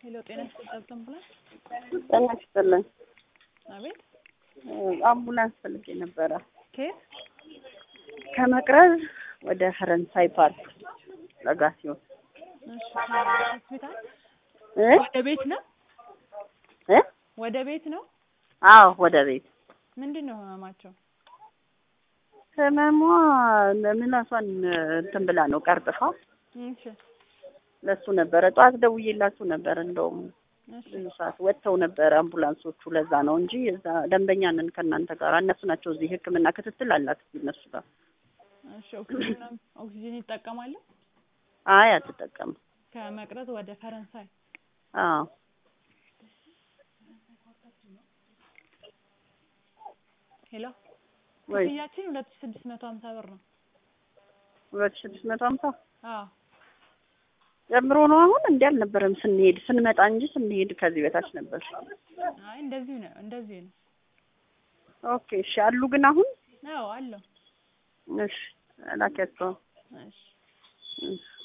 ሄሎ ጤና ይስጥልኝ አምቡላንስ ጤና ይስጥልኝ። አቤት አምቡላንስ ፈልጌ ነበረ ከየት ከመቅረዝ ወደ ፈረንሳይ ፓርክ ለጋ ሲሆን እሺ ሆስፒታል እ ወደ ቤት ነው እ ወደ ቤት ነው አዎ ወደ ቤት ምንድን ነው ህመማቸው ህመሟ ምላሷን እንትን ብላ ነው ቀርጥፋ እሺ ለሱ ነበረ ጠዋት ደውዬላችሁ ነበር እንደውም እሺ ብዙ ሰዓት ወጥተው ነበረ አምቡላንሶቹ ለዛ ነው እንጂ እዛ ደንበኛ ነን ከእናንተ ጋር እነሱ ናቸው እዚህ ህክምና ክትትል አላት እነሱ ጋር እሺ ኦክሲጅን ኦክሲጅን ይጠቀማሉ አይ አትጠቀምም ከመቅረዝ ወደ ፈረንሳይ አዎ ሄሎ ወይ ክፍያችን ሁለት ሺህ ስድስት መቶ ሀምሳ ብር ነው ሁለት ሺህ ስድስት መቶ ሀምሳ አዎ ጨምሮ ነው አሁን እንዲህ አልነበረም ስንሄድ ስንመጣ እንጂ ስንሄድ ከዚህ በታች ነበር አይ እንደዚሁ ነው እንደዚሁ ነው ኦኬ እሺ አሉ ግን አሁን አዎ አለው እሺ ላኪያቸው እሺ እሺ